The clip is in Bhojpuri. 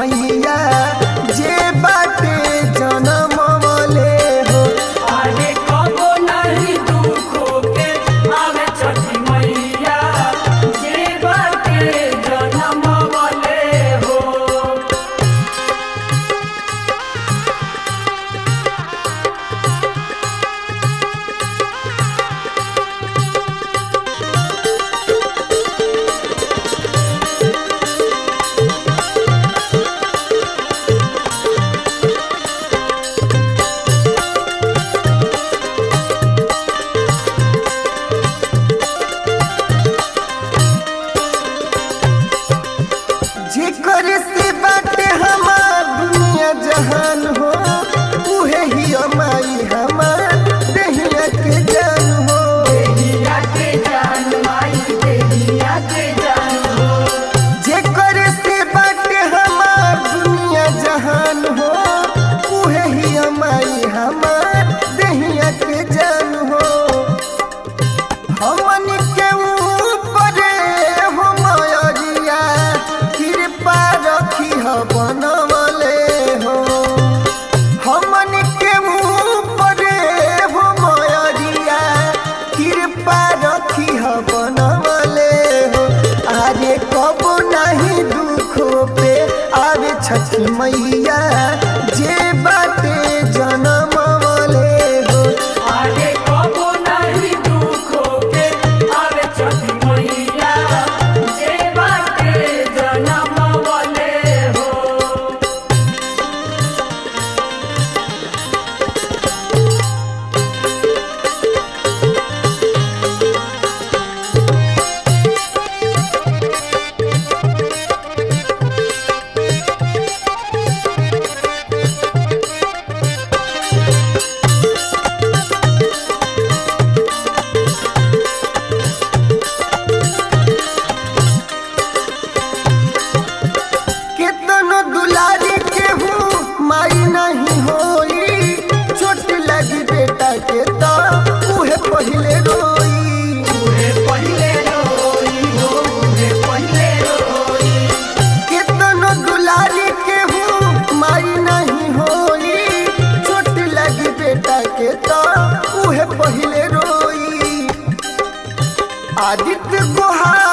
मैया जे बाटे जनमले हो आगे कबो नहीं दुख के आवे छठी मैया जे बाटे जन्म वाले हो जेकर से बाटे हमार दुनिया जहान हो उहे ही माई हमार दहिया के जान हो देहिया के जान माई देहिया के जान हो जेकर से बाटे हमार दुनिया जहान हो उहे ही माई हमार दहिया के जान हो हमन के ऊपर हो मयरिया कृपा रखी हो बनवले हो हमन के ऊपर हो मयरिया कृपा रखी हो बनवले हो अरे कब नहीं दुख पे आवे छठी मैया जे बाटे जनमले हो आगे कबो नहीं दुख के आवे छठी मैया जे बाटे जन्म वाले हो केतनो दुलारी के हूँ माई नहीं होई छोट लगी बेटा के तो उहे पहिले रोई उहे पहिले रोई हो उहे पहिले रोई केतनो दुलारी के हूँ माई नहीं होई छोट लगी बेटा के तो उहे पहिले रोई आदित्य गुहार